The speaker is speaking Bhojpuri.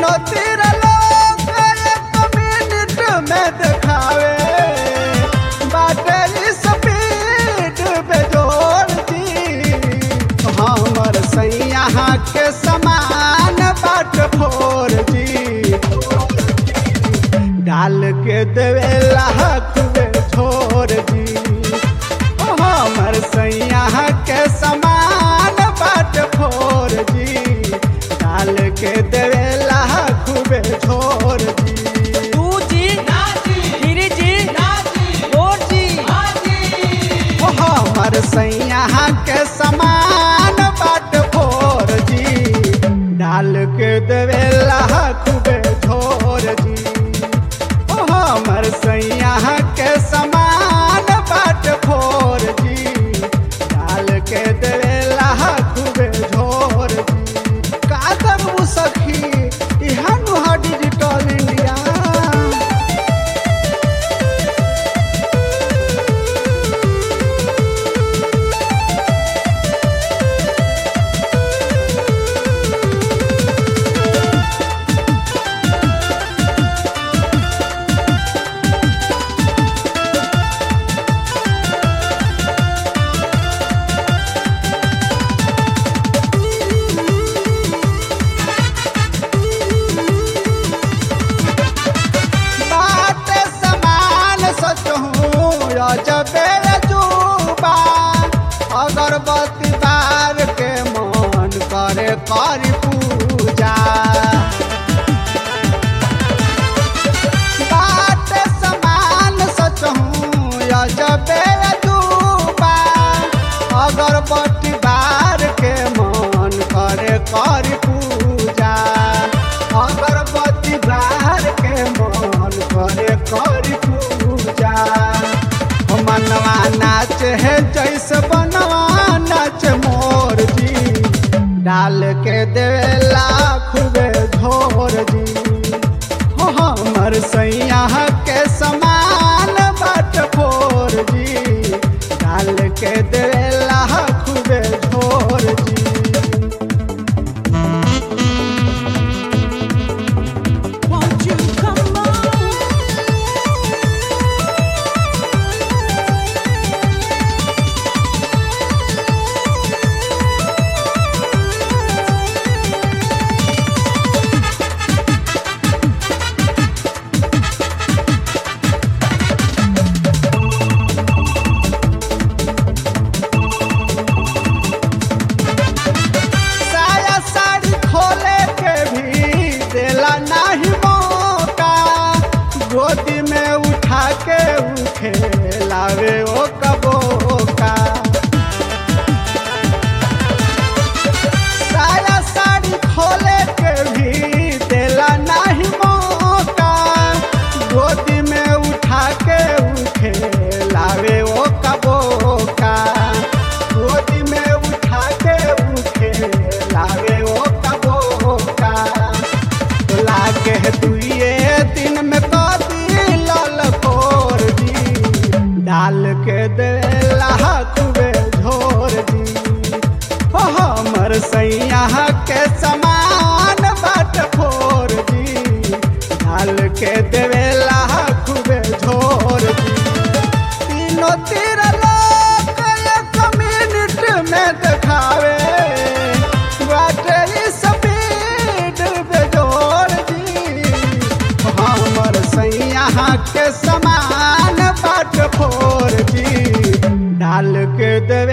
तीनों तीर लोग एक मिनट में दिखावे बाटे स्पीड पे जोड़ दी हमर सैया के समान बाट फोर जी डाल के देवे लाख में छोड़ दी हमर सैया के समान बाट फोर जी डाल के देवे लाख में छोड़ दी टू जी थ्री जी फोर जी ओ हमर सैया के समान बाट फोर जी डाल के देवे लाख में छोड़ दी ओ हमर सैया के समान बाट फोर जी डाल के देवे लाख में छोड़ दी का करू सखी इहाँ नुहा डिजिटल इंडिया बात समान सचहूँ जबे जुबा अगरबत्ती बार के मन करे करी पूजा बात समान सचहूँ जबे जुबा अगरबत्ती बार के मन करे करी पूजा अगरबत्ती बार के मन करे करी पूजा हो मनवा नाच है जैसे बनवा नाच मोर जी डाल के देवे लाख बे झोर जी हो हमर सैया के समान बाट फोर जी डाल के देवे लाख बे झोर जी Won't you come on? साया साड़ी खोले के भी देला नाही मौका गोदी में उठा के उठे लावे ओ कबोका साया साड़ी खोले के भी देला नाही मौका गोदी में उठा के उठे लावे ओ कबोका गोदी में उठा के उठे लावे ओ कबोका लागे दुए दिन में कदी लाल कोर जी डाल के दे लाख बे झोर जी हो हमर सैया के समान बाट फोर जी डाल के देवे लाख बे झोर जी तीनों तीर लोग एक मिनट में दिखावे बाटे स्पीड पे जोड़ दी हमर सैया के समान बाट फोर जी डाल के देवे